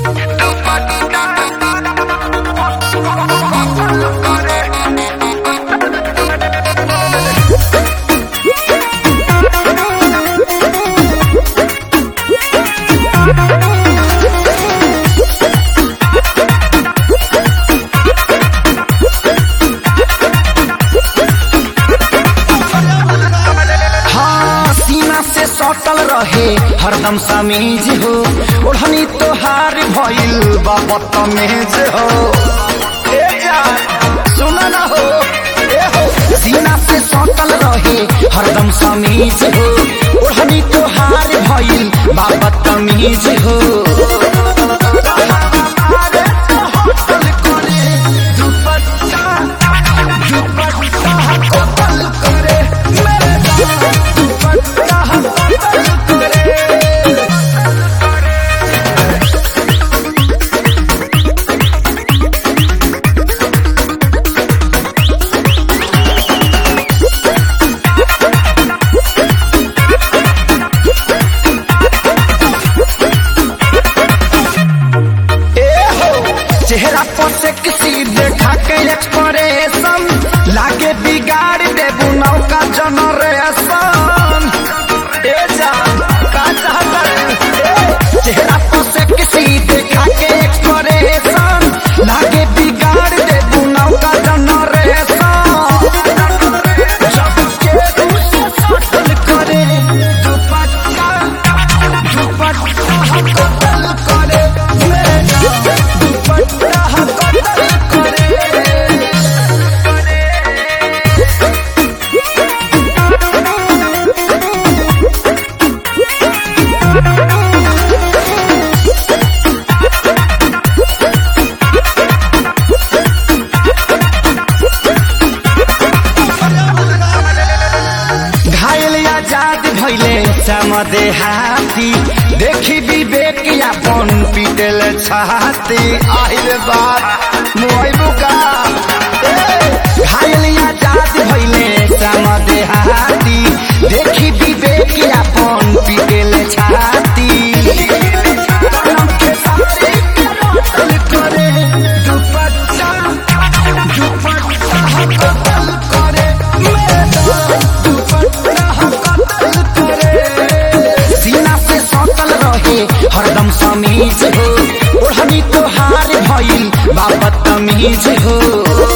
हाँ सीना से सटल रहे हरदम समीज हो ओढ़नी तोहार भइल बा बदतमीज हो ए यार सुन ना हो ए हो सीना से सटल रहे हरदम समीज हो ओढ़नी तोहार भइल बा बदतमीज हो अरे तो होटल करे दुपट्टा दुपट्टा होटल करे मेरे जान दुपट्टा होटल करे ए हो चेहरा पर से किसी देखा के एक्सप्रेशन लागे बिगाड़ देबू नौका जनरेशन ए जा का चाहता है? ए, चेहरा पर से किसी देखा के एक्सप्रेशन लागे बिगाड़ देबू नौका जनरेशन जब के दूसरे सटल करे दुपट्टा दुपट्टा कतल करे मेरा दुपट्टा कतल करे घायल आजाद भैले समदे हाथी देखी विवेक यापन पीटल छाती आहिल बात मोइबू का ए, घायल आजाद भैले समदे हाथी देखी विवेक यापन पीटल छाती कलम के साथी कलम करे दुपट्टा दुपट्टा कतल करे मेरा दुपट्टा कतल करे सीना से सटल रहे हरदम समीज हो ओढ़नी तोहार भइल बाबत तमीज हो